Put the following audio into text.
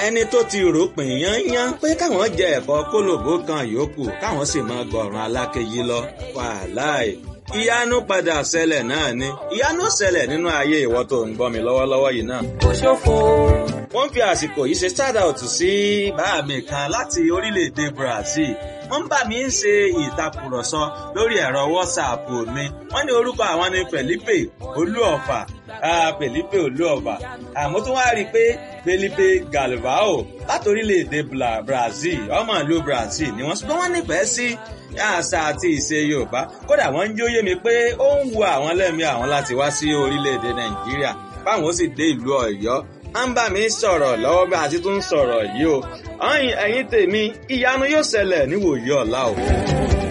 ẹni tó ti rò pín yányán pé káwọn jẹ ẹ̀fọ́ kólòbó kan yòókù káwọn sì máa gbọ̀ràn alákejì lọ wàláì ìyanu padà ṣẹlẹ̀ náà ni ìyanu ṣẹlẹ̀ nínú ayé ìwọ tó ń gbọ́ mi lọ́wọ́lọ́wọ́ yìí náà. kò ṣòfò. wọ́n fi àsìkò yìí ṣe shout out sí bàá mi kan láti orílẹ̀-èdè Brazil wọ́n bá mi ń ṣe ìtàkùrọ̀sọ lórí ẹ̀rọ WhatsApp mi wọ́n ní orúkọ àwọn ni Felipe Olúọ̀fà Felipe Olúọ̀fà àmọ́ tó wá rí i pé Felipe Galvao láti orílẹ̀-èdè Brazil ọmọ ìlú Brazil ni wọ́n ṣùgbọ́n wọ́n nífẹ̀ẹ́ sí àṣà àti ìṣe Yorùbá kódà wọ́n ń jóyè mi pé ó ń wu àwọn lẹ́mìí àwọn láti wá sí orílẹ̀-èdè Nàìjíríà báwọn ó sì dé ìlú Ọ̀yọ́ à ń bá mi sọ̀rọ̀ lọ́wọ́ bí a ti tún sọ̀rọ̀ yìí o ẹ̀yin tèmi ìyanu yóò ṣẹlẹ̀ níwòye ọ̀la o.